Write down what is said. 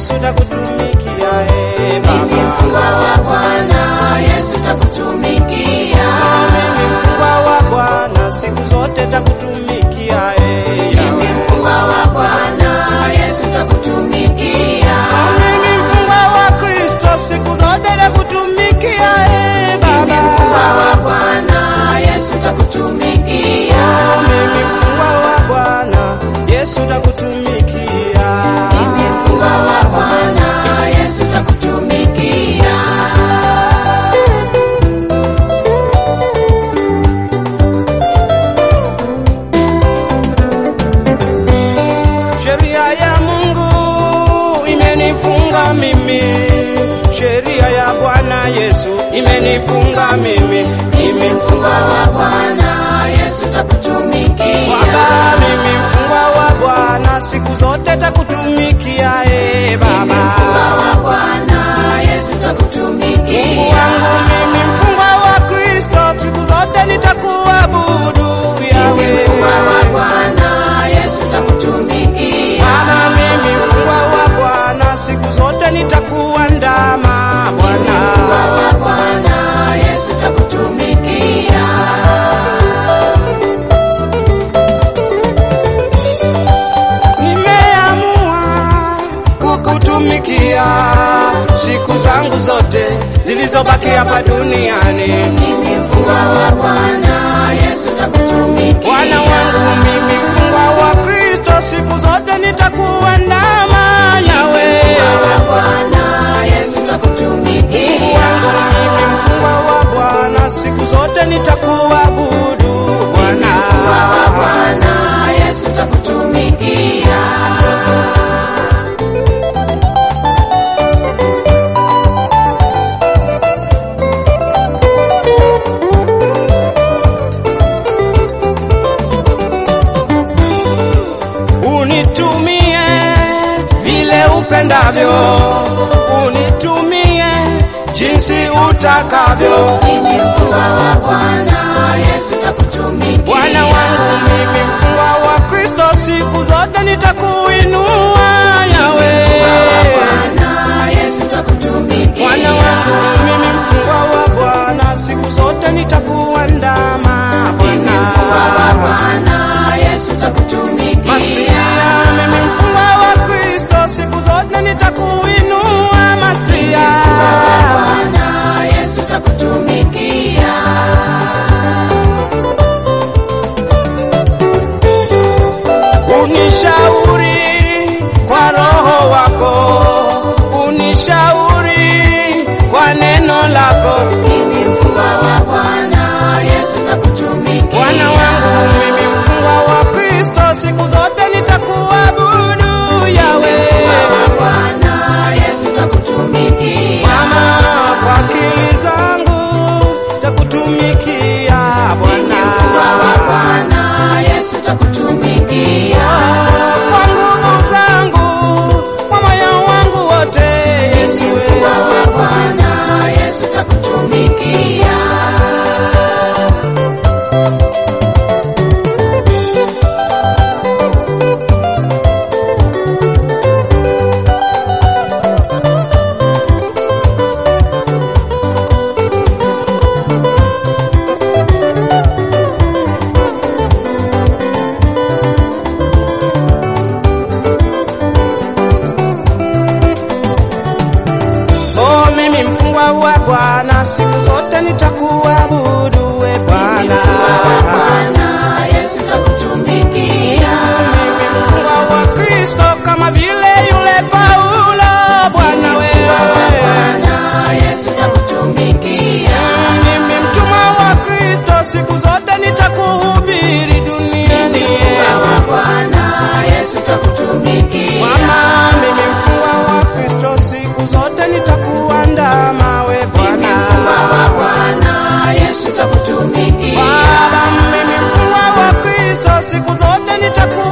Yesu takutumikia e Mimi Baba. mfungwa wa Bwana, Yesu takutumikia. Mimi mfungwa wa Bwana, siku zote takutumikia e Mimi Yahweh. mfungwa wa Bwana, Yesu takutumikia. Mimi mfungwa wa Kristo, siku zote takutumikia e Mimi Baba. mfungwa wa Bwana, Yesu takutumikia. Mimi mfungwa wa Bwana, Yesu takutumikia. Mimi mfungwa wa Bwana, Yesu takutumikia. Sheria ya Mungu imenifunga mimi, sheria ya Bwana Yesu imenifunga mimi. Mimi Mfungwa wa Bwana, Yesu takutumikia. Baba, mimi mfungwa wa Bwana, siku zote takutumikia e Baba. Mfungwa wa Bwana, Yesu takutumikia. Mungu wangu mimi mfungwa wa Kristo, siku zote nitakuabudu Yawe. Mfungwa wa Bwana, Yesu takutumikia. Baba, mimi mfungwa wa Bwana, siku zote nitakuandama Bwana. Mfungwa wa Bwana, Yesu takutumikia. Nimeamua kukutumikia siku zangu zote zilizobaki hapa duniani. Mimi mfungwa wa Bwana, Yesu takutumikia. Bwana wangu mimi mfungwa wa Kristo, siku zote nitakuandama nawe. Mfungwa wa Bwana, Yesu takutumikia. Mungu wangu mimi mfungwa wa Bwana, siku zote nitakuabudu Bwana. Mfungwa wa Bwana, Yesu takutumikia. Unitumie vile upendavyo, unitumie jinsi utakavyo. Mimi mfungwa wa Bwana, Yesu takutumikia. Bwana wangu mimi mfungwa wa Kristo, siku zote nitakuinua Yawe. Bwana, Yesu takutumikia. Bwana wangu mimi mfungwa wa Bwana, siku zote nitakuandama Mimi mfungwa wa Bwana. Bwana, Yesu takutumikia. Masia, mimi mfungwa wa Kristo, siku zote nitakuinua Masia. Bwana, Yesu takutumikia. Unishauri kwa roho wako, unishauri kwa neno lako. Mimi mfungwa wa Bwana, Yesu takutumikia. Bwana wangu mimi mfungwa wa Kristo, siku zote nitakuabudu Yawe. Bwana, Yesu takutumikia. Mama, kwa akili zangu takutumikia Mfungwa wa Bwana. Bwana, Yesu takutumikia. Kwa nguvu zangu, kwa moyo wangu wote Yesu. Mfungwa wa Bwana, Yesu takutumikia. Oh, mimi mfungwa wa Bwana, siku zote nitakuabudu we Bwana. Bwana, Yesu takutumikia. Mimi mfungwa wa Kristo kama vile yule Paulo Bwana wewe. Bwana, Yesu takutumikia. Mimi mtumwa wa Kristo siku zote nitakuhubiri duniani. Wa Bwana, Yesu takutumikia. Mama, mimi mfungwa wa Kristo siku zote nitakuandama we Bwana. Wa Bwana, Yesu takutumikia. Baba, mimi mfungwa wa Kristo siku zote nitaku